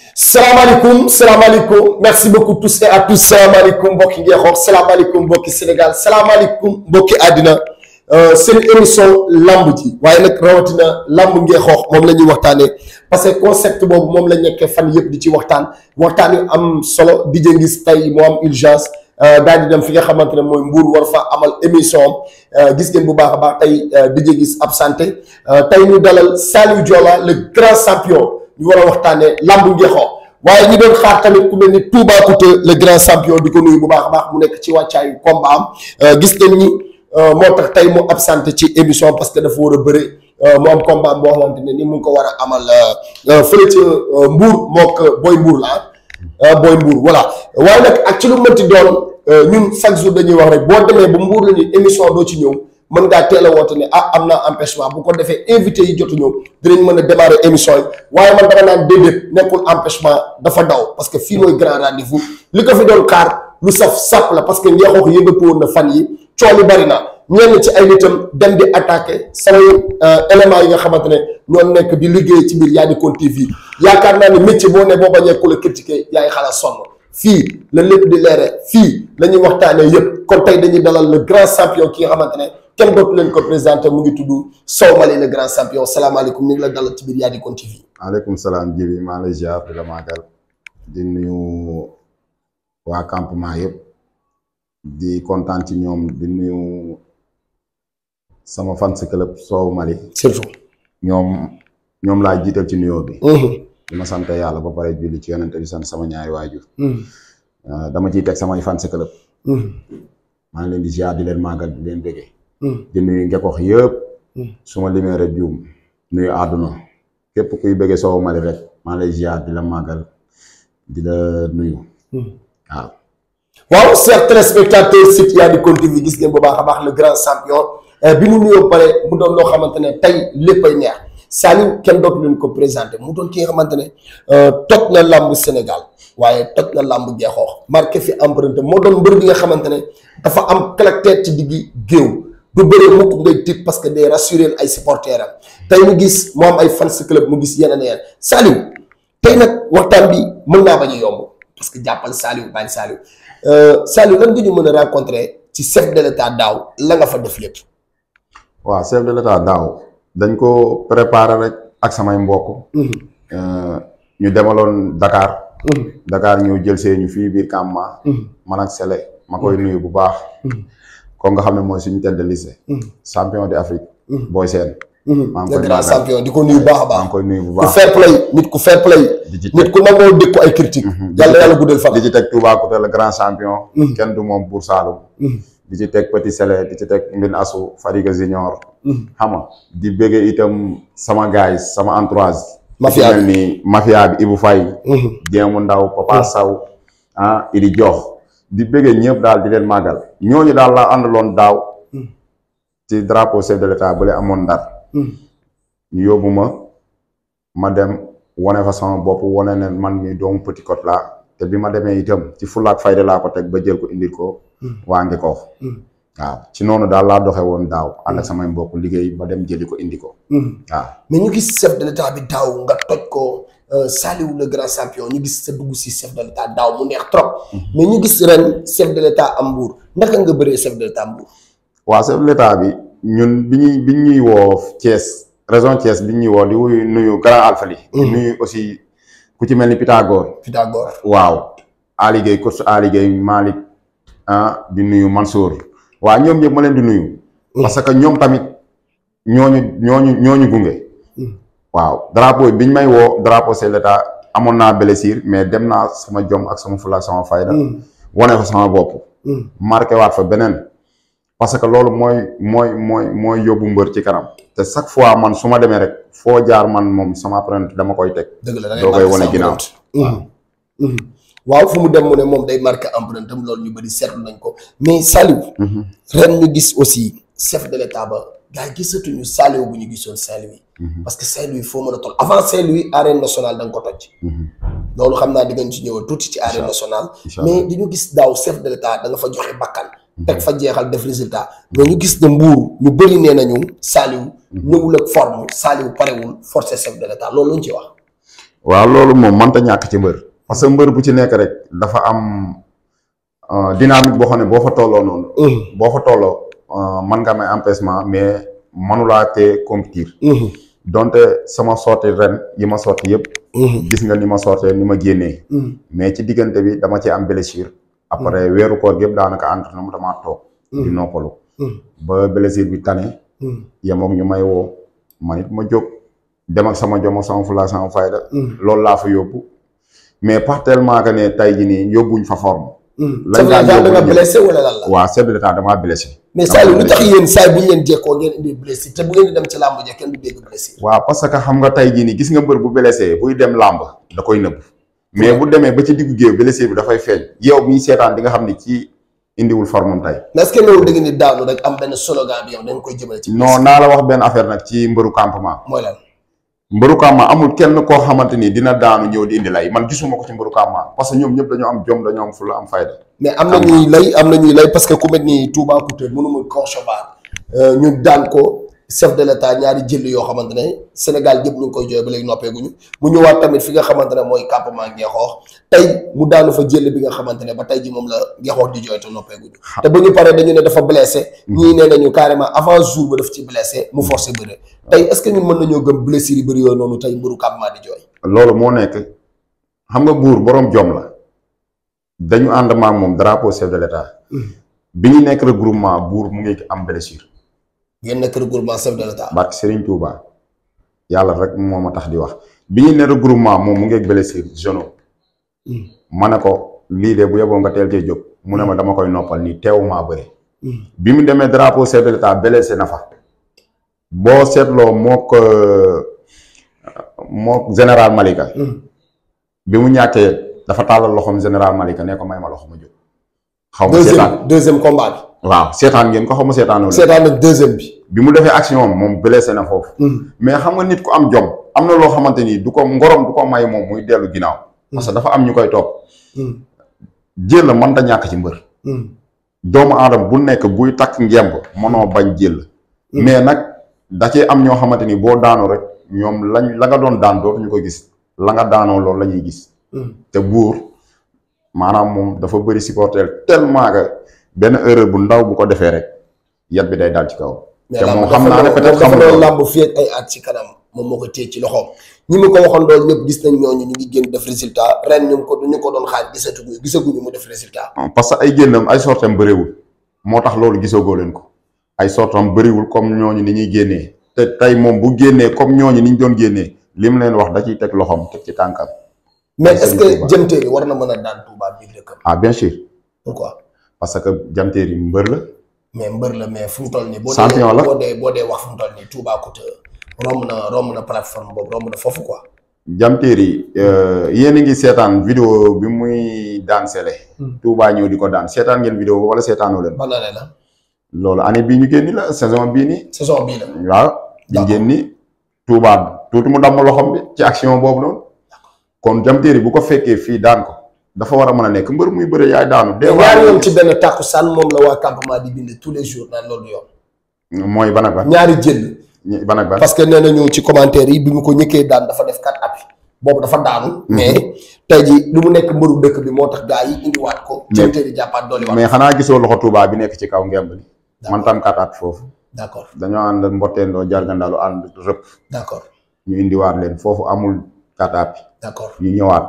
salaamaaleykum salaamaaleykum merci beaucoup tous et à tous salaamaaleykum mbokki Ngeexoox salaamaaleykum mbokki Sénégal salaamaaleykum mbokki àddina seen émission lamb ji waaye nag rawatina lamb Ngeexoox moom la ñuy waxtaanee parce que concept boobu moom la nekkee fan yëpp di ci waxtaan waxtaan yu am solo di ngis tey moo am urgence daal di dem fi nga xamante ne mooy Mbour war fa amal émission am gis ngeen bu baax a baax tey di gis absenté tey ñu dalal Saliou Joola le grand champion. ñu war a waxtaanee lambu Ngeexoox waaye ñi doon xaar tamit ku mel ni Toubacouta le grand champion di ko nuyu bu baax a baax mu nekk ci wàccaayu combat am gis ngeen ni moo tax tey mu absenté ci émission parce que dafa war a bëre mu am combat boo xamante ne ni mu ngi ko war a amal fële ci Mbour mook Boy Mbour la Boy Mbour voilà waaye nag ak ci lu mënti doon ñun chaque jour dañuy wax rek boo demee ba Mbour la ni émission doo ci ñëw. mën ngaa teel a woote ne ah am naa empêchement bu ko defee invité yi jotu ñëw dinañ mën a démarrer émission yi waaye man dama naan déedéet nekkul empêchement dafa daw parce que fii mooy grand rendez-vous li ko fi doon xaar lu saf sàpp la parce que Ngeexoox yëngatu woon na fan yi coow li bari na ñenn ci ay nitam dem di attaqué samay éléments yi nga xamante ne ñoo nekk di liggéey ci biir Yaadikon TV yaakaar naa ne métier boo ne boo bañee ku la critiquer yaay xalaat sonn fii la lépp di leere fii la ñuy waxtaanee yëpp kon tey dañuy dalal le grand champion ki nga xamante ne kenn dootu leen ko présenté mu ngi tudd Sow Mali le grand champion salaamaaleykum ñu ngi la dalal ci biir Yaadikon TV. maaleykum salaam Jibi maa lay ziar di la màggal di nuyu waa campement yëpp di kontaan ci ñoom di nuyu sama fans club Sow Mali. surtout. ñoom ñoom laa jiital ci nuyoo bi. di ma sant yàlla ba pare julli ci yonente bi sant sama ñaari waajur. dama ciy teg samay fans club. maa ngi leen di ziar di leen màggal di leen bëggee. di nuyu Ngeexoox yëpp. su ma limee rek juum nuyu àdduna képp kuy bëggee Sow Mali rek maa lay ziar di la màggal di la nuyu. waaw. waaw chers téléspectateurs site Yaadikon TV gis ngeen bu baax a baax le grand champion bi mu nuyoo pare mu doon loo xamante ne tey léppay neex Saliou kenn dootu leen ko présenté mu doon ki nga xamante ne toj na làmb Sénégal waaye toj na làmb Ngeexoox marqué fi empreinte moo doon mbër bi nga xamante ne dafa am caractère ci diggi géew. du bëree mukk ngay tiit parce que day rassurer ay supporters am tey mu gis mu am ay fans club mu gis yeneen yeneen Saliou tey nag waxtaan bi mën naa bañ a yomb parce que jàppal Saliou bàyyi Saliou Saliou lan nga ñu mën a rencontrer ci chef de l'état daaw la nga fa def lépp. waaw chef de l'état daaw dañ ko préparer rek ak samay mbokk. ñu demaloon Dakar. Dakar ñu jël see ñu fii biir campement. man ak Sele ma koy nuyu bu baax. ko nga xam ne mooy suñu tête de lycée. champion d'Afrique. booy seen. maa ngi koy grand champion di ko nuyu baax a baax. maa ngi koy nuyu bu ku baax fair play nit ku fair play. di ci nit teg ku nangoo dëkku ay critique yàlla yàlla guddal fan. di ci teg Toubacouta le grand champion. kenn du moom Buur Saalum. di ci teg Petit Sele di ci teg Mbin Asu Fadiga Junior. xam nga di bëggee itam sama guys sama entourage. Mafia ku mel ni mafia bi Ibou Faye. Jéemu Ndaw Papa Saw ah Idi Jox di bëggee ñëpp daal di leen màggal ñooñu daal laa àndaloon daaw. ci drapeau chef de l'état bële amoon ndar. ñu yóbbu ma ma dem wane fa sama bopp wane ne man mi doomu Petit Côte laa te bi ma demee itam ci fulaak fayda laa ko teg ba jël ko indil ko. waa Ngeexoox. waaw ci noonu daal laa doxe woon daaw ànd ak samay mbokk liggéey ba dem jëli ko indi ko. waaw mais ñu gis chef de l'état bi daaw nga toj ko Saliou le grand champion ñu gis sa dugg si chef de l'état daaw mu neex trop. mais ñu gis ren chef de l'état am Mbour naka nga bëree chef de l'état Mbour. waaw chef de l'état bi ñun bi ñuy bi ñuy woo Thiès région Thiès bi ñuy woo di wuyu nuyu grand alfali di nuyu aussi ku ci mel ni Pythagore. Pythagore. waaw Ali Gueye coach Ali Gueye Malick ah di nuyu Mansour waaw ñoom ñëpp ma leen di nuyu. parce que ñoom tamit ñooñu ñooñu ñooñu gunge. waaw drapeau biñ may woo drapeau chef de l'état amoon naa blessure mais dem naa sama jom ak sama fula ak sama fayda. wane fa sama bopp. marqué waat fa beneen. parce que loolu mooy mooy mooy mooy yóbbu mbër ci kanam. te chaque fois man su ma demee rek foo jaar man moom sama apprenti dama koy teg. dëgg la da ngay doo koy marqué wane sa ginnaaw. empreinte. waaw fu mu dem mu ne moom day marqué empreinte am loolu ñu bëri seetlu nañ ko mais Saliou. ren ñu gis aussi chef de l'état ba gars yi gisatuñu Saliou bu ñu gisoon Saint-Louis. parce que Saint-Louis foo mën a toll avant Saint-Louis arène nationale da nga ko toj. loolu xam naa di ngeen ci ñëwal tuuti ci arène nationale. incha allah mais dañu gis daaw chef de l'état da nga fa joxe bakkan. teg fa jeexal def résultat. mais ñu gis ne Mbour ñu bëri nee nañu Saliou. ñëwul ak forme Saliou parewul forcer chef de l'état loolu lañ ci wax. waaw loolu moom mënta ñàkk ci mbër parce que mbër bu ci nekk rek dafa am euh, dynamique boo xam ne boo fa tolloo noonu boo fa tolloo euh, mën nga may empêchement mais manulaa te compétir donte sama sorti ren yi ma sorti yëpp gis nga ni ma sortee ni ma génnee mais ci diggante bi dama ci am blessure après weeru koor yëpp daanaka entraînement damaa toog di noppalu ba blessure bi tane yemook ñu may woo man it ma jóg dem ak sama jom ak sama fula sama fayda loolu laa fa yóbbu mais pas tellement que ne tey ji nii yóbbuñ fa forme lañ daan da nga yóbbu blessé wala lan la waaw chef de l'état damaa blessé mais Saliou lu tax yéen saay bu ñu leen jekkoo ngeen indi blessé te bu ngeen di dem ci làmb ja kenn du dégg blessé waaw parce que xam nga tey jii nii gis nga mbër bu blessé buy dem làmb da koy nëbb mais bu demee ba ci diggu géew blessé bi dafay feeñ yow miy seetaan di nga xam ni ci indiwul formam tey mais est-ce que loolu da ngeen di daanu rek am benn slogan bi yow dañ koy jëmale ci non naa la wax benn affaire nag ci mbëru campement mooy lan mbëru campement amul kenn koo xamante ni dina daanu ñëw di indi lay man gisuma ko ci mbëru campement parce que ñoom ñëpp dañoo am jom dañoo am fulla am fayda mais am na ñuy lay am na ñuy lay parce que ku mel ni Touba Couture mënuma concevoir ñu daan ko chef de l'état ñaari jël yoo xamante ne Sénégal gépp ñu ngi koy jooy ba léegi noppeeguñu mu ñëwaat tamit fi nga xamante ne mooy campement Ngexoox tey mu daanu fa jël bi nga xamante ne ba tey ji moom la Ngexoox di jooy te noppeeguñu te ba ñu paree dañu ne dafa blessé ñii nee nañu carrément avant jour ba daf ci blessé mu forcé bëre tey est-ce que ñun mën nañoo gëm blessure yi bëri yooyu noonu tey mbëru campement di jooy loolu moo nekk xam nga buur boroom jom la dañu ànd maak moom drapeau chef de l'état bi ñu nekk regroupement buur mu ngi am blessure ngeen nekk regroupement chef de l'état barke Serigne Touba yàlla rek moo ma tax di wax bi ñu ne regroupement moom mu ngi blessure genou ma ne ko lii de bu yeboo nga teel cee jóg mu ne ma dama koy noppal nii teewumaa bëri bi mu demee drapeau chef de l'état blessé na fa boo seetloo mook mook général Malika bi mu ñàkkee dafa tàllal loxoom général Malika ne ko may ma loxo ma jóg xaw ma seetaan deuxième deuxième combat bi waaw seetaan ngeen ko xaw ma seetaanoo leen seetaan nag deuxième bi bi mu defee action am moom blessé na foofu mais xam nga nit ku am jom am na loo xamante ni du ko ngorom du ko may moom muy dellu ginnaaw parce que dafa am ñu koy topp jël la mën da ñàkk ci mbër doomu aadama bu nekk buy takk ngemb mënoo bañ jël mais nag da cee am ñoo xamante ni boo daanoo rek ñoom lañ la nga doon daan dootuñu ko gis la nga daanoo loolu la ñuy gis te buur maanaam moom dafa bëri supporter tellement que benn erreur bu ndaw bu ko defee rek yat bi day dal ci kaw te moom xam naa ne peut-être dafa xamul doon loolu làmb fii ak ay at ci kanam moom moo ko téye ci loxoom ñi mu ko waxoon doon ñëpp gis nañ ñooñu ñu ngi génn def résultat ren ñu ko ñu ko doon xaar gisatuñu gisaguñu mu def résultat parce que ay génnam ay sortam bëriwul moo tax loolu gisagoo leen ko ay sortam bëriwul comme ñooñu ni ñuy génnee te tey moom bu génnee comme ñooñu ni ñu doon génnee li mu leen wax da ciy teg loxoom teg ci tànkam mais Ay est-ce Serigne que Touba. jëmteeri war na mën a daan Touba biir dëkkam ah bien sûr pourquoi parce que jamteer yi mbër la mais mbër la mais fu mu toll nii boo Champion dee la. boo dee boo dee wax fu mu toll nii Touba Couture romb na romb na plateforme boobu romb na foofu quoi jamteer yi yéen a ngi seetaan vidéo bi muy daan sele Touba ñëw di ko daan seetaan ngeen vidéo wala seetaanoo leen ban année la loolu année bii ñu génni la saison bii nii saison bii la waaw ñu D'accord. génni Touba tuuti mu damm loxom bi ci action boobu noonu kon jamteer yi bu ko fekkee fii daan ko dafa war a mën a nekk mbër muy bëre yaay daanu des mais ñaari yoon fois ci benn tàkkusaan moom la waa campement di bind tous les jours naan loolu yoon mooy ban ak ban ñaari jël ñi- ban ak ban parce que nee nañu ci commentaire yi bi mu ko ñëkkee daan dafa def quatre appuis boobu dafa daanu. mais tey ji lu mu nekk mbëru dëkk bi moo tax gaa yi indiwaat ko. Mais- jëmteeri jàppaat dooli waat. mais xanaa gisoo loxo Touba bi nekk ci kaw ngemb li man tam kataat foofu d' accord dañoo ànd mbotteendoo jargandaalu ànd rëpp d' accord ñu indiwaat leen foofu amul kataat d' accord ñu ñëwaat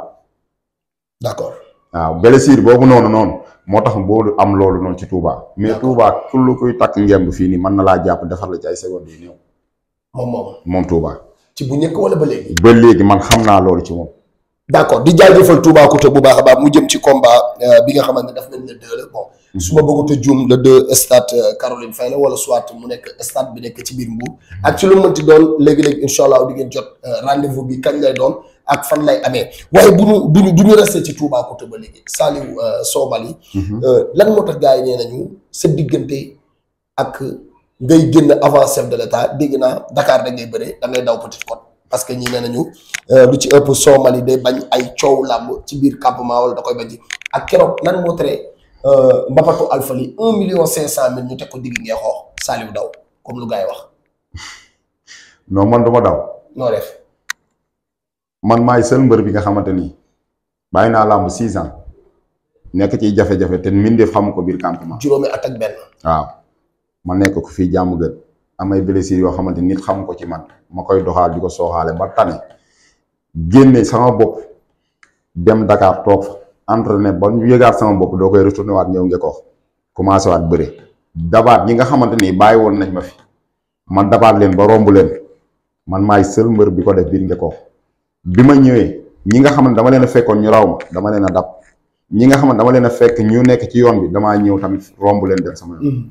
d' accord waaw blessure boobu noonu noonu moo tax boo am loolu noonu ci Touba mais D'accord. Touba kullu kuy takk ngemb fii nii mën na laa jàpp defar la ci ay secondes yu néew moom moom moom Touba ci bu njëkk wala ba léegi. ba léegi man xam naa loolu ci moom d' accord di jaajëfal Toubacouta bu baax a baax mu jëm ci combat euh, bi nga xamante ne daf nañ le deux la bon su ma bëggut a juum le deux stade euh, Caroline Faye la wala soit mu nekk stade bi nekk ci biir Mbour ak ci lu mu mënti doon léegi-léegi incha allah di ngeen jot euh, rendez-vous bi kañ lay doon ak fan lay amee waaye bu ñu bu ñu bu ñu resté ci Toubacouta ba léegi Saliou euh, Sow Mali euh, lan moo tax gars yi nee nañu sa diggante ak ngay génn avant chef de l' état dégg naa Dakar da ngay bëre da ngay daw Petite Côte parce que ñii nee nañu euh, lu ci ëpp Sow Mali day bañ ay coow làmb ci biir campement wala da koy bañ ci ak keroog lan moo tere euh, mbapatu alfali un million cinq cent mille ñu teg ko digg ngee xoox Saliou daw comme lu gars yi wax non man du ma daw noo def man maay seul mbër bi nga xamante ni bàyyi naa làmb six ans nekk ci jafe-jafe te mbindeef xamu ko biir campement juróomi at ak benn. waaw ma nekk ko fii jàmm gën amay blessures yoo xamante nit xamu ko ci man ma koy doxaal di ko sooxaale ba tane génne sama bopp dem Dakar toog fa entraîné ba ñu yëgaat sama bopp doo koy retourné waat ñëw nge ko commencé waat bëre dabaat ñi nga xamante ni bàyyi woon nañ ma fi man dabaat leen ba romb leen man maay seul mbër bi ko def biir nge ko bi ma ñëwee ñi nga xamante dama leen a fekkoon ñu raw ma dama leen a dab ñi nga xamante dama leen a fekk ñu nekk ci yoon bi damaa ñëw tamit romb leen dem sama yoon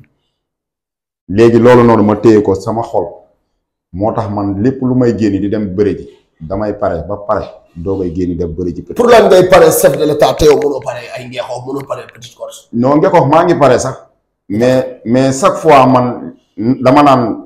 léegi loolu noonu ma téye ko sama xol moo tax man lépp lu may génn di dem bëre ji damay pare ba pare doo koy génn dem bëre ji peut pour lan ngay pare chef de l'état te yow mënoo pare ay ngeexoo mënoo pare petite course. non nga ko maa ngi pare sax mais mais chaque fois man dama naan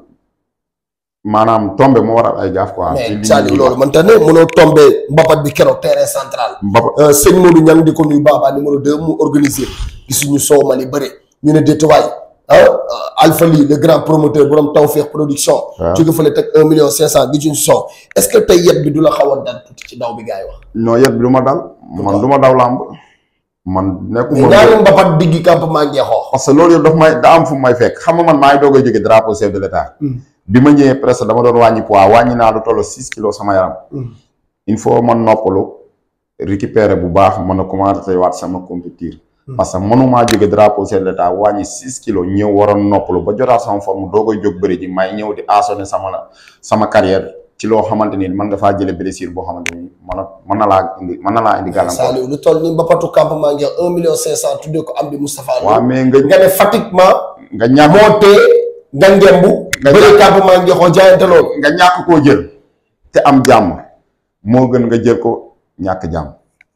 maanaam tombe moo waral ay gaaf quoi. ci li mais Saliou ñuy loolu man te ne mënoo tombé mbapat bi keroog terrain central. Mbapa sëñ Modou Niang di ko nuyu Baba numéro 2 mu organisé gisuñu soow ma li bëre ñu ne déetuwaay ah Alpha Ly le grand promoteur borom Tawfekh production. waaw jóge fële teg un million cinq cent gisuñu soow est ce que tey yet bi du la xaw a dal tuuti ci daw bi gars yi wax. non yet bi du ma dal man du ma daw làmb man mais nekkuma ñaari mbapat diggi campement ngeexoo. parce que loolu yëpp daf may da am fu may fekk xam nga man maa ngi doog a jóge drapeau chef de l'état bi ma ñëwee presque dama doon wàññi poids wàññi naa lu toll six kilos sama yaram il faut man noppalu récupérer bu baax mën a commencer waat sama compétir parce que mënumaa jóge drapeau chef de l'état wàññi six kilos ñëw waroon noppalu ba jotaat sama forme doo koy jóg bëri ji may ñëw di assoné sama la sama carrière ci loo xamante ni mën nga faa jële blessure boo xamante ni mën na mën na laa indi mën na laa indi gàllankoor Saliou lu toll ni mbapatu campement ngeex un million cinq cent tuddee ko am di Moustapha Lo. waaw mais nga nga ne pratiquement nga ñàkk moo tee nga ngembu. Nga bëri jàpp- campement ngeexoo jaayante loolu. nga ñàkk koo jël te am jàmm moo gën nga jël ko ñàkk jàmm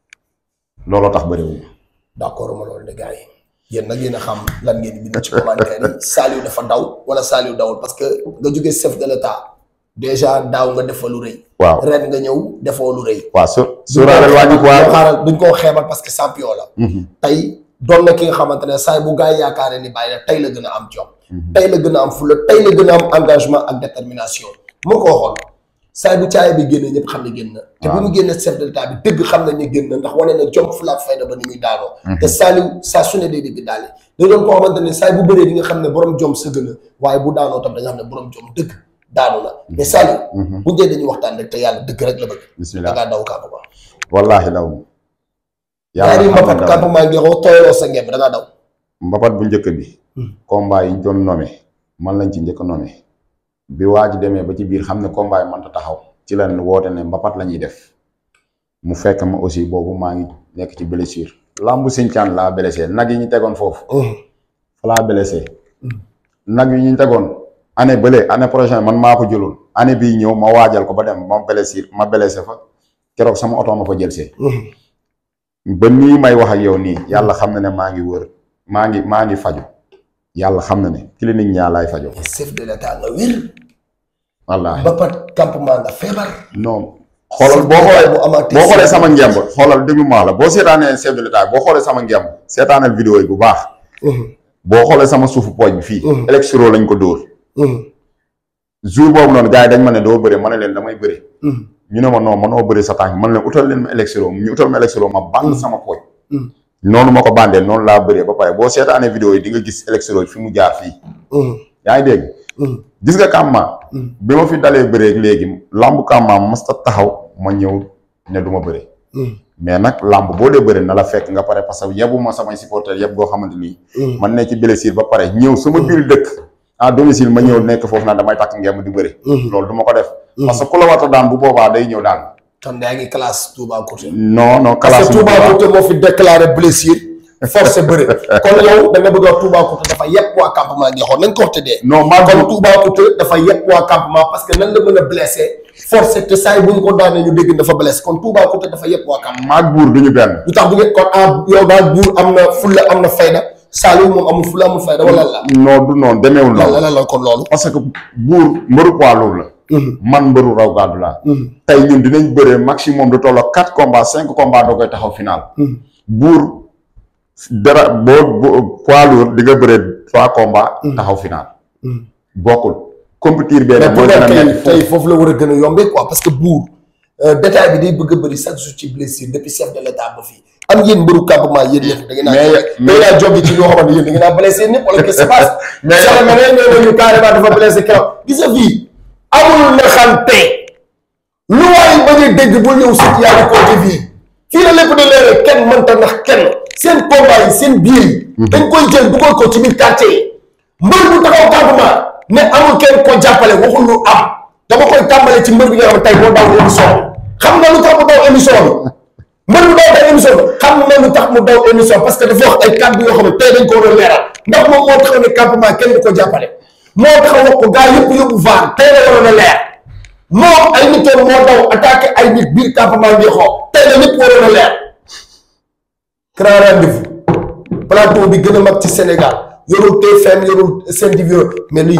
looloo tax bëriwul d'accord ma loolu de gars yi yéen nag yéen a xam lan ngeen di bind ci commentaire yi Saliou dafa daw wala Saliou dawul parce que nga jógee chef de l'état déjà daaw nga defoo lu rëy. waaw ren nga ñëw defoo lu rëy. waaw su suuraaleel wàññi ko waaye xaaral duñ koo xeebal parce que champion la. tey doon na ki nga xamante ne saa bu gars yi yaakaaree ni bàyyi la tey la gën a am jom. tey la gën a am fulla tey la gën a am engagement ak détermination moo ko waxoon saa bu caay bi génnee ñëpp xam ne génn na. te bi mu génnee chef de l'état bi dëgg xam nañ ne génn na ndax wane na jom fulla ak fayda ba ni muy daanoo. te Saliou saa su ne day dégg daal da doon koo xamante ne saa bu bëree di nga xam ne borom jom sëgg na waaye bu daanoo tam da nga xam ne borom jom dëgg daanu na mais Saliou. bu njëkk dañuy waxtaan rek te yàlla dëgg rek la bëgg. da bismillah ngaa daw kàpp ba. wallaahi daw ñaari xam mbapat na daw. campement ngeexoo tooyaloo sa ngemb da ngaa daw. mbapat bu njëkk bi combat yi ñu doon nommé man lañ ci njëkk a nommé bi waa ji demee ba ci biir xam ne combat yi mënta taxaw ci lañ woote ne mbapat la ñuy def mu fekk ma aussi boobu maa ngi nekk ci blessure lambu sincaan laa blessé nag yi ñu tegoon foofu fa laa blessé nag yi ñu tegoon année bële année prochaine man maa ko jëloon année bii ñëw ma waajal ko ba dem ma blessé ma blessé fa keroog sama oto ma fa jël see ba nii may wax ak yow nii yàlla xam na ne maa ngi wër maa ngi maa ngi faju yàlla xam na ne clinique ñaa laay fajo chef de l'état nga wér. wallaahi mbapat campement nga feebar. non xoolal boo xoolee bu amaatee boo xoolee sama ngemb xoolal déglu ma wax la boo seetaanee chef de l'état boo xoolee sama ngemb seetaanal vidéo yi bu baax boo xoolee sama suufu pooj bi fii électro lañ ko dóor jour boobu noonu gars yi dañ ma ne doo bëre ma ne leen damay bëre ñu ne ma non manoo bëre sa tànk man leen utal leen ma électro ñu utal ma électro ma band sama pooj noonu ma ko bandee noonu laa bëree ba pare boo seetaanee vidéo yi di nga gis électro yi fi mu jaar fii yaa ngi dégg gis nga kàmma bi ma fi dalee bëree léegi lambu kàmma masta taxaw ma ñëw ne du ma bëre mais nag lamb boo dee bëre na la fekk nga pare parce que yebu ma samay supporters yëpp goo xamante nii man ne ci blessure ba pare ñëw sama biir dëkk à domicile ma ñëw nekk foofu naan damay takk ngemb di bëre loolu du ma ko def parce que ku la warta daan bu boobaa day ñëw daan kon yaa ngi classe Toubacouta. non non parce classe que Toubacouta moo fi déclaré blessure forcé bëre kon yow da nga bëgg a wax Toubacouta dafa yëpp waa campement ngeexoon nañ ko wax te dee. non maa kon kon Toubacouta dafa yëpp waa campement parce que nan la mën a blessé forcé te saa yi bu ñu ko daanee ñu dégg dafa blessé kon Toubacouta dafa yëpp waa campement. maag buur duñu benn lu tax bu ngeen kon ah yow daal buur am na fulla am na fayda Saliou moom amul fulla amul fayda wala la non du noonu demeewul la noonu la la kon loolu. parce que buur mbëru poids lourd la man mbëru raw gàddu laa tey ñun dinañ bëree maximum du tolloo quatre combats cinq combats doo koy taxaw final buur dara boo boo poids lourd di nga bëree trois combats taxaw final bokkul compétir bee mais nag pour mooy gën a tey metti tey foofu la war a gën a yombee quoi parce que buur détail bi day bëgg a bëri chaque jour ci blessure depuis chef de l'état ba fii am yéen mbëru campement yéen ñëpp da ngeen Mais- naa da ngeen naa jóge ci loo xamante yéen da ngeen naa blessé ñëpp wala qu'est-ce qui se passe Mais- sala ma ne nee nañu carrément dafa blessé keroog gis nga fii amul naxante lu waay bañ a dégg bul ñëw sut yaa ngi côté fii fii la lépp di leere kenn mënta nax kenn seen combat yi seen biir yi dañ koy jël dugal ko ci biir quartier yi mbër bu taxaw campement ne amul kenn ko jàppale waxul lu am dama koy tàmbale ci mbër bi nga xam ne tey boo daw émission bi xam nga lu tax mu daw émission bi mbër bu daw tey émission bi xam na lu tax mu daw émission parce que dafa wax ay kàddu yoo xam ne tey dañ ko war a leeral ndax moom moo taxaw ne campement kenn du ko jàppale moo taxaw wax ko gars yëpp yóbbu vaar tey la waroon a leer moom ay nitoon moo daw attaqué ay nit biir campement bi xoo tey la lépp waroon a leer grand rendez-vous plateau bi gën a mag ci Sénégal yorul TFM yorul Sen TV mais lii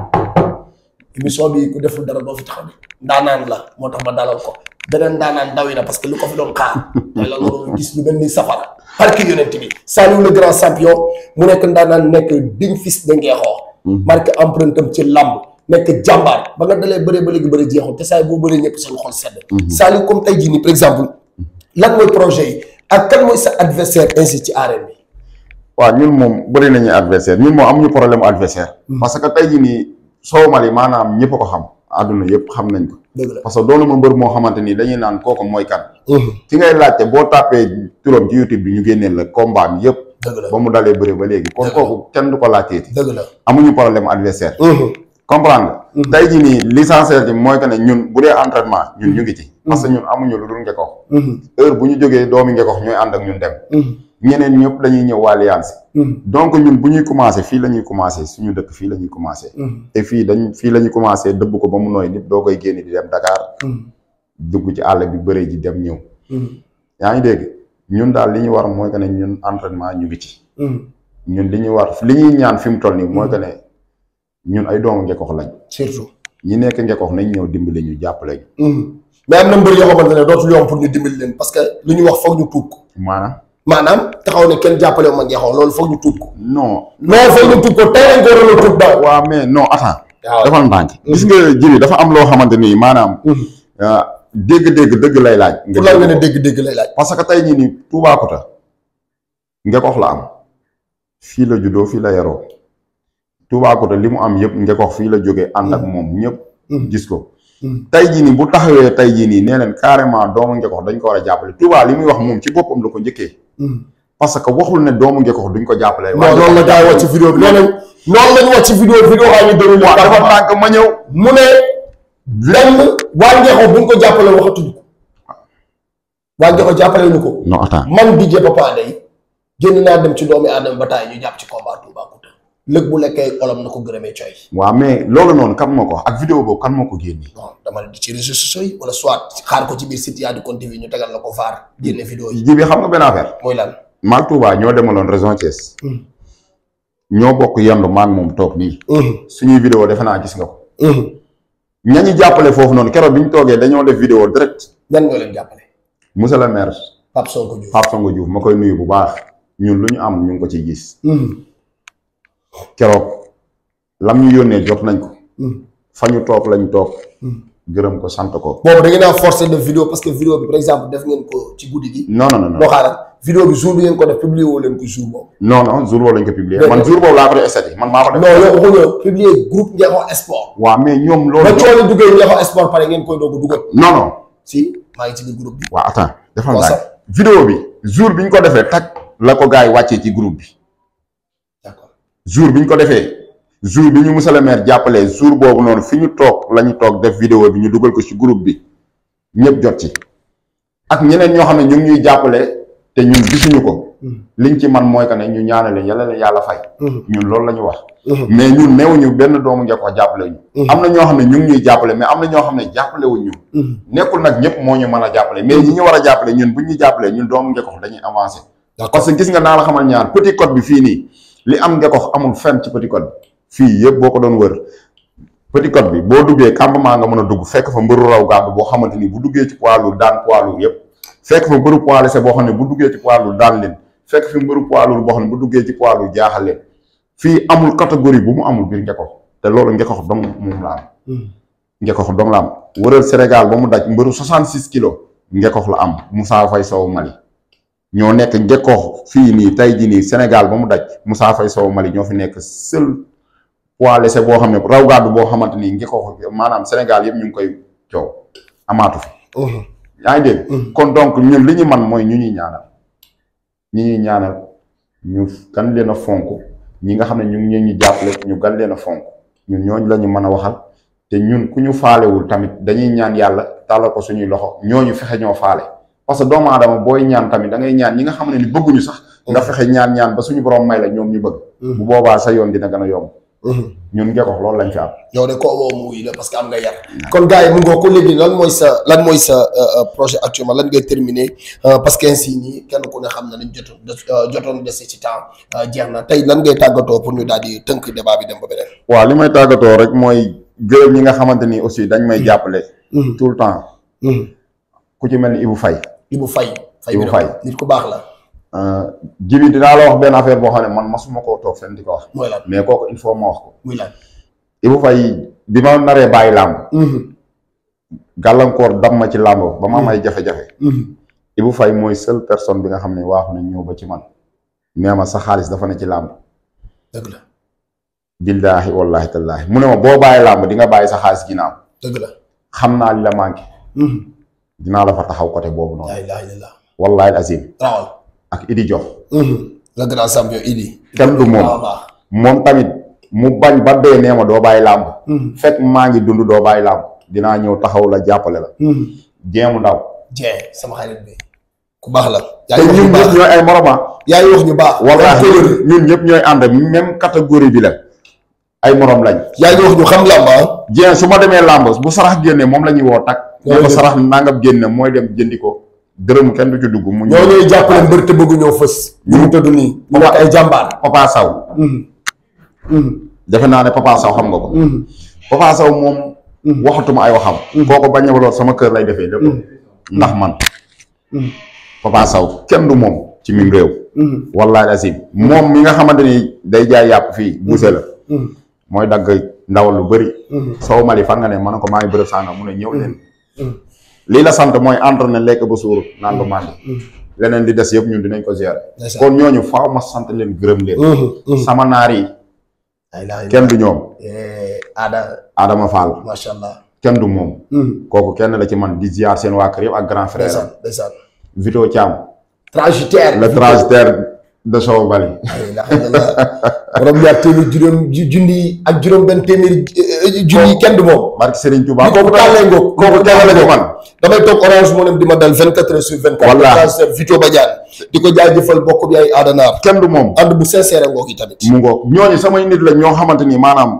émission bi ku deful dara doo fi taxaw de ndaanaan la moo tax ma dalal ko beneen ndaanaan dawi na parce que lu ko fi doon xaar mooy la nga doon gis lu mel ni safara parki yonent bi Saliou le grand champion mu nekk ndaanaan nekk digne fils de Ngeexoo marqué empreinte am ci làmb nekk jàmbaar ba nga dalee bëree ba léegi bëri jeexul te saa yi boo bëree ñëpp seen xol sedd Saliou comme tey jii nii par exemple lan mooy projet yi ak kan mooy sa adversaire ainsi ci arène bi waaw ñun moom bëri nañu adversaire ñun moom amuñu problème adversaire parce que tey jii nii Sow Mali maanaam ñëpp a ko xam àdduna yëpp xam nañ ko dëgg la parce que doonu ma mbër moo xamante ni dañuy naan kooku mooy kan ki ngay laajte boo tàppee turam ci YouTube bi ñu génneel la combat am yëpp dëgg la ba mu dalee bëri ba léegi kon Dëgg la. kooku kenn du ko laajteeti dëgg la amuñu problème adversaire comprendre nga tey jii nii l'essentiel ci mooy que ne ñun bu dee entraînement ñun ñu ngi ci parce que ñun amuñu lu dul ngekox heure bu ñu jógee doomi ngekox ñooy ànd ak ñun dem ñeneen ñëpp dañuy ñëw waa Alliance donc ñun bu ñuy commencé fii la ñuy commencé suñu dëkk fii la ñuy commencé te fii dañ fii la ñuy commencé dëbb ko ba mu nooy nit doo koy génn di dem Dakar dugg ci àll bi bëre ji dem ñëw yaa ngi dégg ñun daal li ñu war mooy que ne ñun entraînement ñu ngi ci ñun li ñu war li ñuy ñaan fi mu toll nii mooy que ne ñun ay doomu ngekox lañ surtout ñi nekk ngekox nañ ñëw dimbali ñu jàppale ñu mais am na mbër yoo xamante ne dootul yomb pour ñu dimbali leen parce que lu ñu wax foog ñu tuub ko maanaam maanaam taxaw ne kenn jàppale wu ma ngeexoo loolu foog ñu tuub ko non non foog ñu tuub ko tey lañ ko waroon a tuub daal waaw mais non attends waaw dafa ndànk gis nga jiri dafa am loo xamante ni maanaam ah, dégg-dégg dëgg lay laaj pour lan nga ne dégg-dégg lay laaj parce que tey jii nii Toubacouta ngekox la am fii la juddoo fii la yaroo Toubacouta li mu am yëpp ngekox fii la jógee ànd ak moom ñëpp gis ko tey jii nii bu taxawee tey jii nii nee leen carrément doomu ngekox dañ ko war a jàppale Touba li muy wax moom ci boppam la ko njëkkee parce que waxul ne doomu ngekox duñ ko jàppale non loolu la gaa yi wax ci vidéo bi nee nañ noonu lañu wax ci vidéo vidéo waa ñu déroulé waaw dafa ndànk ma ñëw mu ne lenn waa ngeexoo buñ ko jàppale waxatuñu ko waa ngeexoo jàppale ñu ko non attends man DJ Papa Day génn naa dem ci doomi aadama ba taay ñu jàpp ci combat Toubacouta lëg bu lekkee olom na ko gërëmee coy waaw mais loolu noonu kan moo ko wax ak vidéo boobu kan moo ko génne non dama ne di ci réseaux sociaux yi wala soit xaar ko ci biir site yaa di Kon TV ñu tegal la ko vaar génne vidéo yi ji bi xam nga benn affaire mooy lan maag Touba ñoo demaloon région Thiès ñoo bokk yendu maag moom toog nii suñuy vidéo defe naa gis nga ko ñañu jàppale foofu noonu keroog bi ñu toogee dañoo def vidéo direct ñan ñoo leen jàppale monsieur le maire Pape Sonko Diouf Pape Songo Diouf ma koy nuyu bu baax ñun lu ñu am ñu ngi ko ciy gis keroog lam ñu yónnee jot nañ ko fa ñu toog lañ toog gërëm ko sant ko boobu da ngeen a forcé de vidéo parce que vidéo bi par exemple def ngeen ko ci guddi gi non non non non loo xaaral vidéo bi jour bi ngeen ko def publier woo leen ko jour boobu non non jour boobu lañ ko publier man jour boobu laa ko def estati man maa ko def non yow waxuñu publier groupe Ngeexoo Sport waaw mais ñoom ba loolu coono duggee Ngeexoo Sport pare ngeen koy doog a dugal non non si maa ngi ci biir groupe bi waaw attends dafa Waaw, laaj sax. vidéo bi jour bi ñu ko defee tag la ko gars yi wàccee ci groupe bi d'accord jour bi ñu ko defee jour bi ñu monsieur le maire jàppalee jour boobu noonu fi ñu toog la ñu toog def vidéo bi ñu dugal ko ci groupe bi ñëpp jot ci ak ñeneen ñoo xam ne ñu ngi ñuy jàppale te ñun gisuñu ko liñ ci man mooy que ne ñu ñaanale yàlla leen yàlla fay ñun loolu la ñu wax mais ñun neewuñu benn doomu Ngeexoo jàppale ñu am na ñoo xam ne ñu ngi ñuy jàppale mais am na ñoo xam ne jàppale wuñ ñu nekkul nag ñëpp moo ñu mën a jàppale mais ñi ñu war a jàppale ñun buñ ñu jàppalee ñun doomu Ngeexoo dañuy avancer d'accord parce que gis nga naa la xamal ñaar petit code bi fii nii li am Ngeexoo amul fenn ci petit code bi fii yëpp boo ko doon wër petit code bi boo duggee campement nga mën a dugg fekk fa mbëru raw gàddu boo xamante ni bu duggee ci poids lourd daan poids lourd yëpp fekk fa mbëru poids léger boo xam ne bu duggee ci poids lourd daan leen fekk fi mbëru poids lourd boo xam ne bu duggee ci poids lourd jaaxal leen fii amul catégorie bu mu amul biir Ngeexoo te loolu Ngeexoo dong moom la am ngekox dong la am wëral Sénégal ba mu daj mbëru 66 kilos ngekox la am Moussa Faye Sow Mali ñoo nekk ngekox fii nii tey jii nii Sénégal ba mu daj Moussa Faye Sow Mali ñoo fi nekk seul poids léger boo xam ne raw gàddu boo xamante ni ngekox maanaam Sénégal yëpp ñu ngi koy coow amaatu fi yaa ngi dégg kon donc ñun li ñu man mooy ñu ñuy ñaanal ñi ñuy ñaanal ñu gan leen a fonk ñi nga xam ne ñu ngi ñu jàppale ñu gan leen a fonk ñun ñooñu la ñu mën a waxal te ñun ku ñu faalewul tamit dañuy ñaan yàlla tàllal ko suñuy loxo ñooñu fexe ñoo faale parce que doomu aadama booy ñaan tamit da ngay ñaan ñi nga xam ne ni bëgguñu sax nga fexe ñaan ñaan ba suñu borom may la ñoom ñu bëgg bu boobaa sa yoon dina gën a yomb ñun ngekox loolu lañ fi am yow de koo woo mu wuy la parce que am nga yar kon gars yi mu ngoo ko léegi lan mooy sa lan mooy sa projet actuellement lan ngay terminer parce que ainsi nii kenn ku ne xam na nañ jotoon jotoon dese ci temps jeex na tey lan ngay tàggatoo pour ñu daal di tënk débat bi dem ba beneen waaw li may tàggatoo rek mooy gërëm ñi nga xamante ni aussi dañ may jàppale tout le temps ku ci mel ni Ibou Faye Ibou Faye Ibou bi Faye. nit ku baax la jibi dinaa la wax benn affaire boo xam ne man masuma koo toog fenn di ko wax mooy lan mais kooku il faut ma wax ko muy lan Ibou Faye bi ma naree bàyyi làmb gàllankoor dam ma ci làmb ba ma am ay jafe-jafe Ibou Faye mooy seule personne bi nga xam ne waaxu nañ ñëw ba ci man nee ma sa xaalis dafa ne ci làmb dëgg la billaahi wallaahi tallaahi mu ne ma boo bàyyi làmb di nga bàyyi sa xaalis ginnaaw dëgg la xam naa li la manqué dinaa la fa taxaw côté boobu noonu laa ilaaha illallah wallaahi azim rawal ak Idi Jox le grand champion Idi kenn du moom waaw baax moom tamit mu bañ ba dee nee ma doo bàyyi làmb fekk maa ngi dund doo bàyyi làmb dinaa ñëw taxaw la jàppale la jéemu ndaw Dieng sama xarit bi ku baax la yaa te ngi wax ñun ñu baax ñëpp ñooy ay moroma yaa ngi wax ñu baax wallaahi ñun ñëpp ñooy ànd même catégorie bi la ay morom lañ yaa ngi wax ñu xam làmb ah Dieng su ma demee làmb bu sarax génnee moom la ñuy woo tak ne ko Loolu sarax nangam génne mooy dem jëndi ko dërëm kenn du ci dugg mu ñoo ñuy jàppale mbër te bëgg ñoo fës ñu mu tëdd nii ñu nekk ay jàmbaar Papa Sow defe naa ne Papa Sow xam nga ko Papa Sow moom waxatuma ay waxam kooku bañ a sama kër lay defee lépp ndax man Papa Sow kenn du moom ci mim réew wallahi asim moom mi nga xamante ni day jaay yàpp fii buuse la mooy dagg ndawal lu bëri Sow Mali fan nga ne ma ne ko maa ngi bërëb sànga mu ne ñëw leen lii la sant mooy entraîné lekk ba suur naan ba màndi leneen di des yëpp ñun dinañ ko gérer Ndeysaan. kon ñooñu faaw ma sant leen gërëm leen sama naar yi ay laa kenn du ñoom aada Adama Fall macha allah kenn du moom kooku kenn la ci man di ziar seen waa kër yëpp ak grand frère ndeysaan ndeysaan Vito Thiam transitaire le transitaire de Sow Bali ay laa illallah borom ñaar téeméer juróom ju- junni ak juróom benn téeméeri eh, junni kenn du moom barki Serigne Touba kooku tàllee ngoog kooku kenn la ci man damay toog orange moo dem di ma dal 24 heures sur 24 Wallaahi. transitaire Vito Badiane di ko jaajëfal bokk bi ay aadanaar kenn du moom ànd bu sincère ngoog yi tamit mu ngoog ñooñu samay nit la ñoo xamante ni maanaam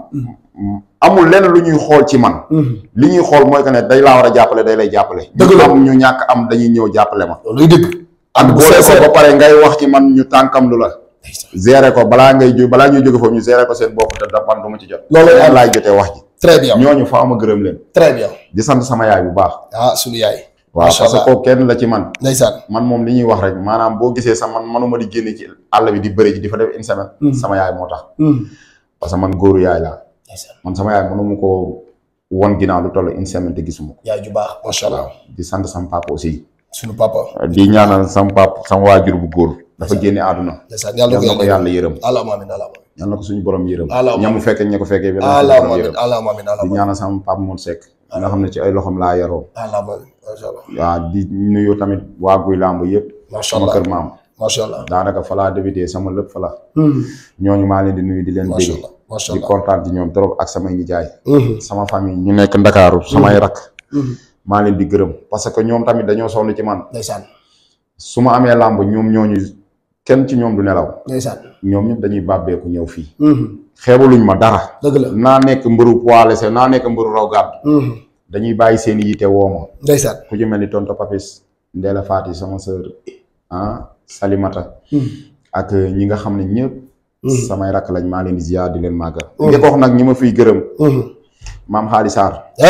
amul lenn lu ñuy xool ci man li ñuy xool mooy que ne day laa war a jàppale day lay jàppale Dëgg la. ñu am ñu ñàkk am dañuy ñëw jàppale ma looluy dëgg ànd bu boole ko sincère ba pare ngay wax ci man ñu tànkam lu la gérer ko balaa ngay ju balaa ñuy jóge foofu ñu gérer ko seen bopp te da man du ma ci jot Loolu leen am. laay jotee wax ji très bien ñooñu faaw ma gërëm leen très bien di sant sama yaay bu baax ah sunu yaay waaw Macha parce que Allah. kooku kenn la ci man ndeysaan man moom li ñuy wax rek maanaam boo gisee sax man manuma di génne ci àll bi di bëri ji di fa def une semaine sama yaay moo tax parce que man góoru yaay laa ndeysaan man sama yaay mënuma ko won ginnaaw lu toll une semaine te gisuma ko yaay ju baax macha allah di sant sama papa aussi sunu papa di ñaanal sama papa sama waajur bu góor dafa génne àdduna ndeysaan yàlla yal na ko ko yàlla yërëm allahumma amin allahumma yal na ko suñu borom yërëm Allahumma ñamu fekkee ña ko fekkee bi allahumma amin allahumma amin di allahumma ñaanal sama papa Moon Seck nga xam ne ci ay loxoom laa yaroo allahumma amin macha allah waaw di nuyu tamit waa guy làmb yëpp macha sama allah kër maam macha allah daanaka fa laa débuté sama lépp fa la ñooñu maa leen di nuyu di leen macha dégg allah macha di allah kontaan ci ñoom trop ak samay nijaay sama famille ñu nekk ndakaaru samay rakk maa leen di gërëm parce que ñoom tamit dañoo sonn ci man ndeysaan su ma amee làmb ñoom ñooñu kenn ci ñoom du nelaw ndeysaan ñoom ñëpp dañuy bàbbeeku ñëw fii xeebaluñ ma dara dëgg la naa nekk mbëru poids léger naa nekk mbëru raw gàddu dañuy bàyyi seen i yite woo ma ndeysaan ku ci mel ni tonto papis Ndéla Fati sama sœur ah Salimata ak ñi nga xam ne ñëpp samay rakk lañ maa leen di ziar di leen màggal nga ko wax nag ñi ma fiy gërëm maam Xaali Sarr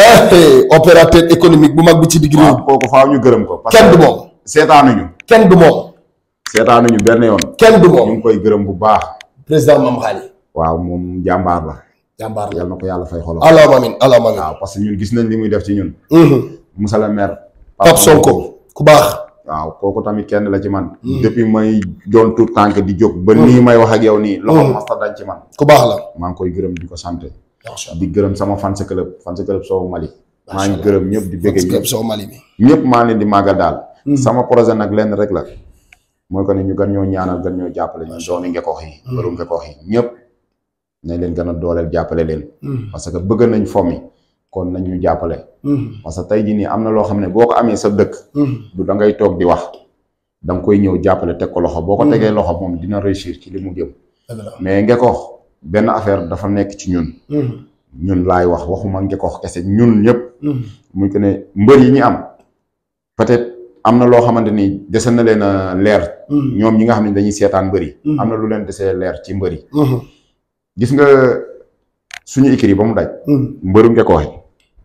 eh opérateur économique bu mag bi ci digg réew waaw kooku faaw ñu gërëm ko parce kenn du que moom seetaanuñu kenn du moom seetaanuñu benn yoon kenn du ñu moom ngi koy gërëm bu baax président Mame Khali waaw moom jàmbaar la jàmbaar la yal na ko yàlla fay xolam allahumma amin allahumma amin waaw parce que ñun gis nañ li muy def ci ñun Mhm. Moussa le maire Pape Sonko ku baax waaw kooku tamit kenn la ci man depuis may doon tout tànk di jóg ba nii may wax ak yow nii loxo Mhm. masta dañ ci man ku baax la maa ngi koy gërëm di ko sant macha allah di gërëm sama fans club fans club Sow Mali maa Macha ngi Allah. gërëm ñëpp di bëgg parce que ñëpp soo Mali bi ñëpp maa leen di màggal daal Mhm. sama projet nag lenn rek la mooy ko ne ñu gën ñoo ñaanal gën ñoo jàppale ñu dooni ngekoox yi bëru ngekoox yi ñëpp nañ leen gën a dooleel jàppale leen Mhm. parce que bëgg nañ fomi kon nañ ñu jàppale Mhm. parce que tey jii nii am na loo xam ne boo ko amee sa dëkk Mhm. du da ngay toog di wax da nga koy ñëw jàppale teg ko loxo boo ko Mhm. tegee loxo moom dina réussir ci li mu jëm dëgg la mais ngekoox benn affaire dafa nekk ci ñun Mhm. ñun laay wax waxuma ngekoox kese ñun ñëpp Mhm. muy que ne mbër yi ñu am peut-être am na loo xamante ni dese na leen a leer Mhm. ñoom ñi nga xam ne dañuy seetaan mbër yi Mhm. am na lu leen desee leer ci mbër yi Mhm. gis nga suñu écrit ba mu daj Mhm. mbëru ngekoox yi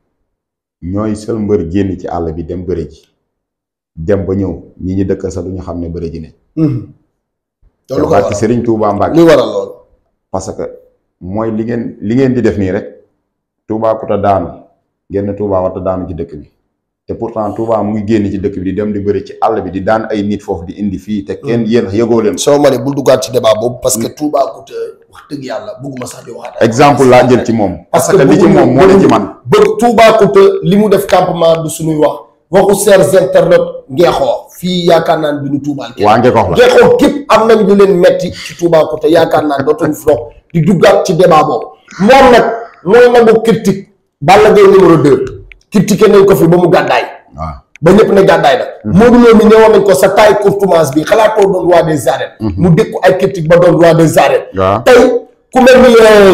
ñooy seul mbër génn ci àll bi dem bëre ji dem ba ñëw ñi ñu dëkk sax du ñu xam ne bëre ji ne Mhm. te loolu ko barke waral Serigne Touba Mbacke li waral loolu parce que mooy li ngeen li ngeen di def nii rek Touba ku ta daanu génn Touba warta daanu ci dëkk bi te pourtant Touba mu ngi génn ci dëkk bi di dem di bëri ci àll bi di daan ay nit foofu di indi fii te kenn yéen yëgoo leen soo Mali bul duggaat ci débat boobu parce que Toubacouta wax dëgg yàlla bëgguma sax di waxaat exemple laa jël ci moom parce que li ci bëgguñu- moom moo ne ci man bëgg Toubacouta li mu def campement du suñuy wax waxu chers internautes ngeexoo fii yaakaar naa ne duñu tuubaal kenn waa Ngekoox la ngeexoo képp am nañ lu leen metti ci Toubacouta yaakaar naa ne dootuñu fi dox di duggaat ci débat boobu moom nag mooy nangu critique Balla Gaye numéro 2 critiqué nañ ko fi ba mu gàddaay waaw ba ñëpp ne gàddaay na Modou Lo mi ñëwoon nañ ko sa taille courtoise bi xalaatoo doon roi des arènes mu dékku ay critique ba doon roi des arènes waaw tey ku mel ni euh,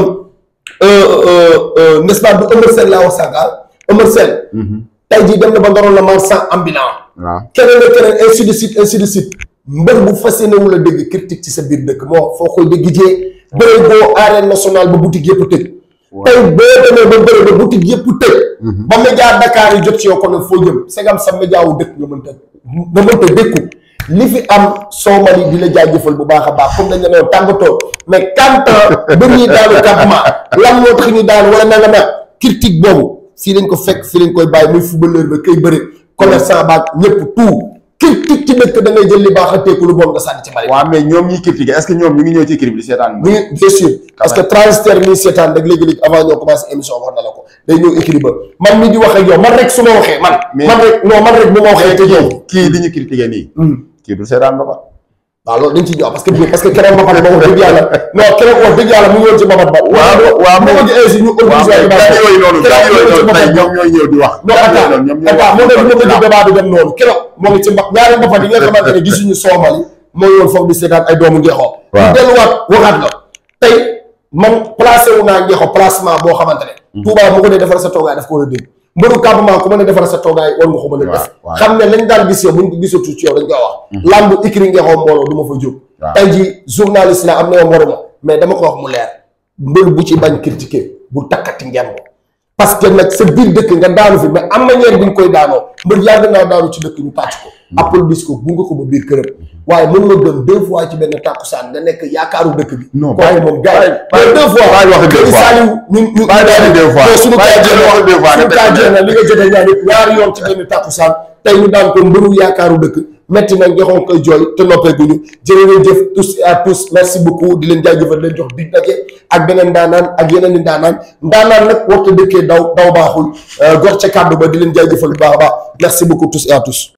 euh, euh, n'est-ce pas du Eumeu Sène laa wax sànga Eumeu Sène tey jii dem na ba ndoroon la marchand ambulant waaw keneen ak keneen ainsi de suite ainsi de suite mbër bu fas yéene wu la dégg critique ci sa biir dëkk moo foo koy dégg jee bëre boo arène nationale ba boutique yëpp tëj tey boo demee ba bëre ba boutique yëpp tëj ba média Dakar yi jot ci yow ko ne foo jëm segam sa média wu dëkk nga mënta nga mënta dékku li fi am soo mali di la jaajëfal bu baax a baax comme dañ la ne woon tàggatoo mais quand ba ñuy daanu campement lan moo tax ñu daan wala nanga nag critique boobu fii lañ ko fekk fii lañ koy bàyyi muy footballeur ba kay bëre commerçant baag ñëpp tout critique ci dëkk da ngay jël li baax a teeku lu bon nga sànni ci bari waaw mais ñoom ñiy critiquer est-ce que ñoom ñu ngi ñëw ci crib di seetaan oui bien sûr parce que transitaire nii seetaan rek léegi-léegi avant ñoo commencé émission wax na la ko day ñëw écrit ba man mi di wax ak yow man rek su ma waxee man Mais- man rek non man rek bu ma waxee te yow kii di ñu critiquer nii kii du seetaan ba ba waaw loolu dañ ciy jox parce que parce que keroog ba pare ba wax dëgg yàlla non keroog wax dëgg yàlla mu ngi woon ci babat ba waaw waaw moo ko ainsi ñu waaw organisé mais gars yooyu noonu gars yooyu noonu tey ñoom ñooy ñëw di wax non gars yooyu attends noonu ñoom ñooy attends moo tax wax ñu bëgg débat bi dem noonu keroog moo ngi ci mbax ñaari mbapat yi nga xamante ne gisuñu soomali mooy woon foofu di seetaan ay doomu ngeexoo Waaw. ñu delluwaat waxaat la tey man placé wu naa ngeexoo placement boo xamante ne Touba mu ko ne defal sa toogaay daf ko war a dégg mbëru campement ku mën a defal sa toogaay war nga ko mën a def waaw. xam ne lañ daan gis yow buñ ko gisatu ci yow dañ koy wax lamb ikri ngeexoo mbooloo du ma fa jóg Waaw. tey ji journaliste la am na yow waruma mais dama ko wax mu leer mbër bu ci bañ critiquer bu takkati ngemb parce que nag sa biir dëkk nga daanu fi mais am manière bi nga koy daanoo mbër yàgg naa daanu ci dëkk ñu tàcc ko applaudis ko gunge ko ba biir këram waaye mën nga gën deux fois ci benn tàkkusaan nga nekk yaakaaru dëkk bi Non, waaye bàyyi- moom gars yi bàyyi- deux fois bàyyi waxi deux Kër fois. Saliou ñu ñu Bàyyi waxi deux fois. non suñu Bàyyi kaa jéem waxi deux fois suñu nga kaa teg jéem li nga jotee ñaar yëpp ñaari yoon ci benn tàkkusaan tey ñu daan ko mbëru yaakaaru dëkk metti na ngexoon koy jooy te noppee guñu jërë ngeen jëf tous et à tous merci beaucoup di leen jaajëfal di leen jox dig daje ak beneen ndaanaan ak yeneen i ndaanaan ndaanaan nag waxta dëkkee daw daw baaxul gor ca kàddu ba di leen jaajëfal bu baax a baax merci beaucoup tous et à tous